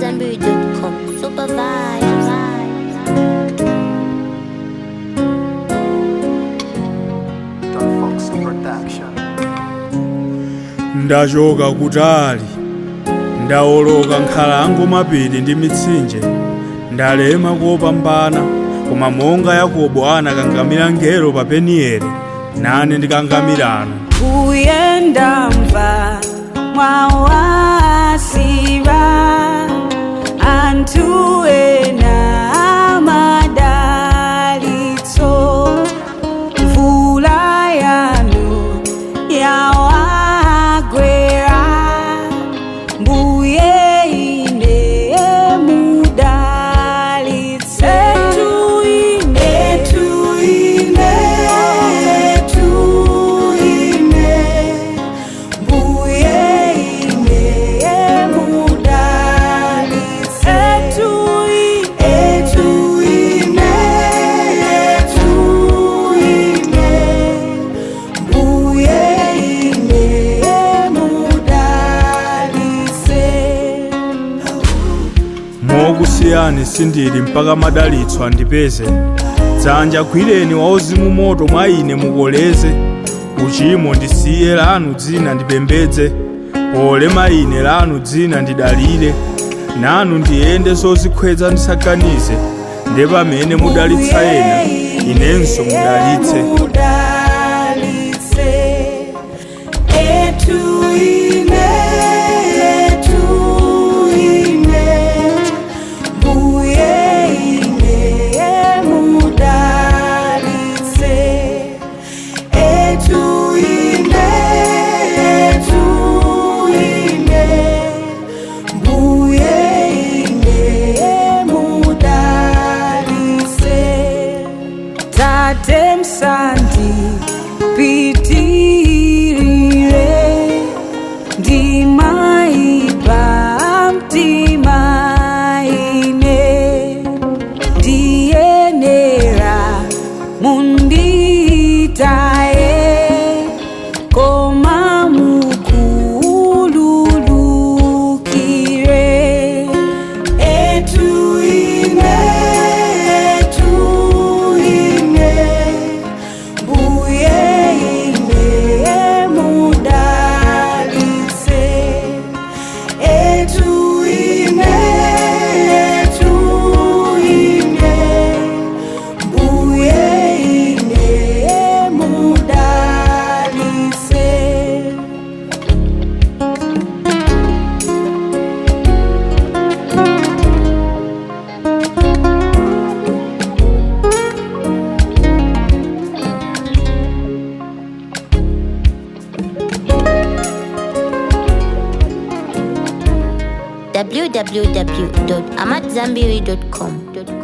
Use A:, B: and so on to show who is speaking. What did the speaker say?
A: AmadZanbury.com. Super vibes.
B: Don Fox Production.
C: ndachoka kutali ndawoloka nkhalango mapiri ndi mitsinje ndalema kopambana koma monga yakobo anakangamira ngelo pa penieli nane ndikangamirano
D: kuyenda mva mwawasira anthu ena amadalitso mvula yanu yawagwera mbuye ine mudalitse etu ine etu ine etu ine mbuye ine mudalitse etu ine etu ine etu ine mbuye ine mudalitse
C: mokusiyani sindili mpaka madalitso andipeze dzanja gwireni wauzimu moto mwa ine mukoleze uchimo ndisiye lanu dzina ndipembedze polema ine lanu dzina ndidalire nanu ndiyende zozikhweza ndisaganize nde pamene mudalitsa ena inenso mudalitse
D: tate msandi pitirire ndimaipa mtima ine ndiyenera munditaye koma mukululukire etu ine etu ine mbuye ine mudalitse etu ine etu ine mbuye ine mudalitse
A: www.amadzanbury.com.